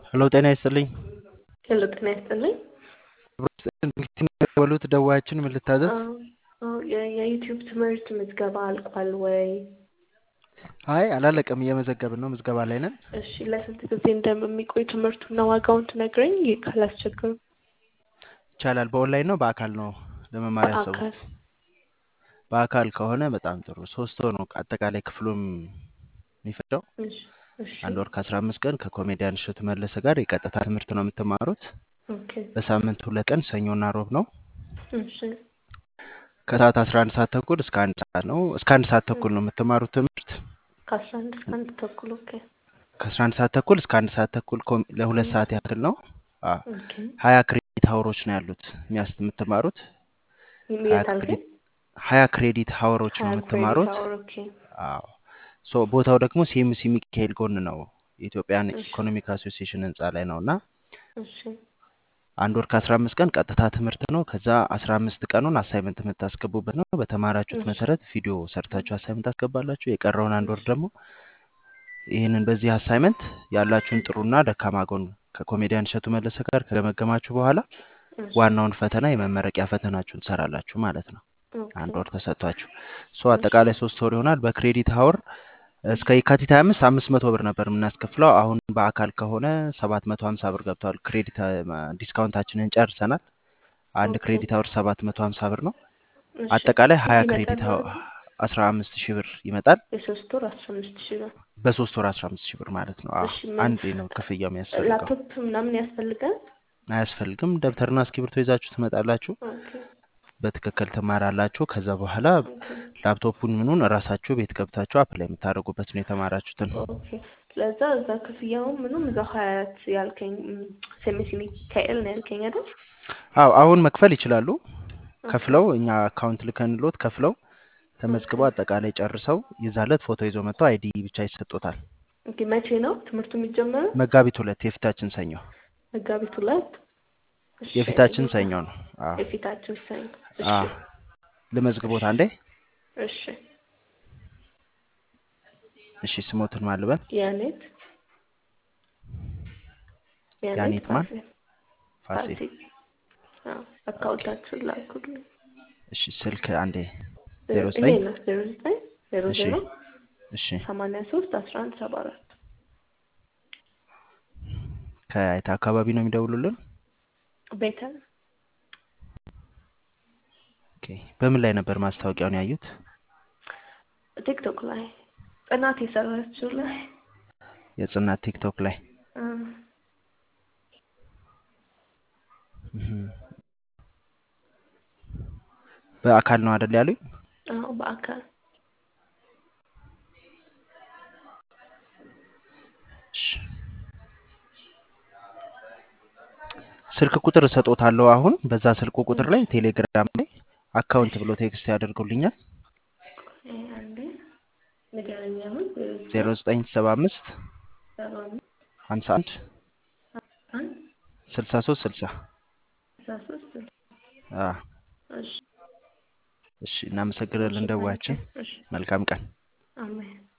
ሄሎ ጤና ይስጥልኝ። ሄሎ ጤና ይስጥልኝ። በሉት ደዋያችን ምን ልታዘዝ? አዎ፣ አዎ፣ የ- የዩቲዩብ ትምህርት ምዝገባ አልቋል ወይ? አይ አላለቀም፣ እየመዘገብን ነው፣ ምዝገባ ላይ ነን። እሺ፣ ለስንት ጊዜ እንደሚቆይ ትምህርቱና ዋጋውን ትነግረኝ ካላስቸገሩ። ይቻላል። በኦንላይን ነው በአካል ነው ለመማር ያሰቡት? በአካል በአካል ከሆነ በጣም ጥሩ። ሶስት ወር ነው አጠቃላይ ክፍሉም የሚፈጀው። እሺ፣ እሺ፣ አንድ ወር ከአስራ አምስት ቀን ከኮሜዲያን እሸቱ መለሰ ጋር የቀጥታ ትምህርት ነው የምትማሩት። ኦኬ፣ በሳምንት ሁለት ቀን ሰኞና ሮብ ነው። እሺ፣ ከሰዓት አስራ አንድ ሰዓት ተኩል እስከ አንድ ሰዓት ነው። እስከ አንድ ሰዓት ተኩል ነው የምትማሩት ትምህርት። ከአስራ አንድ እስከ አንድ ተኩል ኦኬ፣ ከአስራ አንድ ሰዓት ተኩል እስከ አንድ ሰዓት ተኩል ኮም- ለሁለት ሰዓት ያክል ነው። አዎ ኦኬ። ሀያ ክሬዲት ሀወሮች ነው ያሉት የሚያስ የምትማሩት ሀያ የት አልከኝ? ክሬዲት ሀያ ክሬዲት ሀወሮች ነው ሀያ ክሬዲት የምትማሩት። አወር ኦኬ፣ አዎ ሶ ቦታው ደግሞ ሲኤምሲ ሚካኤል ጎን ነው። የኢትዮጵያን እሺ፣ ኢኮኖሚክ አሶሲዬሽን ህንፃ ላይ ነው እና እሺ፣ አንድ ወር ከአስራ አምስት ቀን ቀጥታ ትምህርት ነው። ከዛ አስራ አምስት ቀኑን አሳይመንት የምታስገቡበት ነው። በተማራችሁት እሺ፣ መሰረት ቪዲዮ ሰርታችሁ አሳይመንት ታስገባላችሁ። የቀረውን አንድ ወር ደግሞ ይህንን በዚህ አሳይመንት ያላችሁን ጥሩና ደካማ ጎን ከኮሜዲያን እሸቱ መለሰ ጋር ከገመገማችሁ በኋላ እሺ፣ ዋናውን ፈተና የመመረቂያ ፈተናችሁን ትሰራላችሁ ማለት ነው። ኦኬ፣ አንድ ወር ተሰጥቷችሁ ሶ እሺ፣ አጠቃላይ ሶስት ወር ይሆናል። በክሬዲት ሀወር እስከ የካቲት 25 አምስት መቶ ብር ነበር የምናስከፍለው። አሁን በአካል ከሆነ ሰባት መቶ ሀምሳ ብር ገብተዋል። ክሬዲት ዲስካውንታችንን ጨርሰናል። አንድ ኦኬ፣ ክሬዲት ሀወር ሰባት መቶ ሀምሳ ብር ነው። እሺ። አጠቃላይ ስንት ሀያ ይመጣል ክሬዲት ማለት ነው? አስራ አምስት ሺህ ብር ይመጣል። የሶስት ወር አስራ አምስት ሺህ ብር። በሶስት ወር አስራ አምስት ሺህ ብር ማለት ነው። አዎ እሺ፣ ምን አንዴ ነው ክፍያው የሚያስፈልገው። ላፕቶፕ ምናምን ያስፈልጋል? አያስፈልግም። ደብተርና እስክሪብቶ ይዛችሁ ትመጣላችሁ። ኦኬ፣ በትክክል ትማራላችሁ። ከዛ በኋላ ኦኬ፣ ላፕቶፑን ምኑን እራሳችሁ ቤት ገብታችሁ አፕላይ የምታደርጉበት ነው የተማራችሁትን። ኦኬ። ስለዛ እዛ ክፍያውን ምኑም እዛ ሀያት ያልከኝ ሴሚሲ ሚካኤል ነው ያልከኝ አይደል? አዎ አሁን መክፈል ይችላሉ። ኦኬ፣ ከፍለው እኛ አካውንት ልከንሎት ከፍለው ኦኬ፣ ተመዝግበው አጠቃላይ ጨርሰው የዛለት ፎቶ ይዞ መጥተው አይዲ ብቻ ይሰጡታል። ኦኬ። መቼ ነው ትምህርቱ የሚጀመረው? መጋቢት ሁለት የፊታችን ሰኞ መጋቢት ሁለት እሺ፣ የፊታችን ሰኞ ነው። አዎ የፊታችን ሰኞ። እሺ፣ አዎ ልመዝግቦት አንዴ። እሺ። እሺ ስሞትን ማልበል ያኔት ያኔት ያኔት ማን ፋሲል ፋሲል። ፋሲል። አዎ፣ ኦኬ አካውንታችሁን ላኩልኝ። እሺ ስልክ አንዴ ዜሮ ዜሮ- ይሄ ዘጠኝ ነው ዜሮ ዘጠኝ ዜሮ እሺ ዜሮ እሺ ሰማንያ ሶስት አስራ አንድ ሰባ አራት ከየት አካባቢ ነው የሚደውሉልን? ቤተል ኦኬ በምን ላይ ነበር ማስታወቂያውን ያዩት? ቲክቶክ ላይ ጽናት የሰራችው ላይ የጽናት ቲክቶክ ላይ አ፣ እህም። በአካል ነው አይደል ያሉኝ? አዎ በአካል እሺ ስልክ ቁጥር እሰጦታለሁ። አሁን በዛ ስልኩ ቁጥር ላይ ቴሌግራም ላይ አካውንት እሺ ብሎ ቴክስት ያደርጉልኛል። ይሄ አንዴ ንገረኝ አሁን ዜሮ ዘጠኝ ሰባ አምስት ሰባ አምስት ሀምሳ አንድ አንድ ስልሳ ሶስት ስልሳ ስልሳ ሶስት እሺ እሺ እሺ እሺ እናመሰግናለን ታንኪ ደዋያችን። እሺ መልካም ቀን። አሜን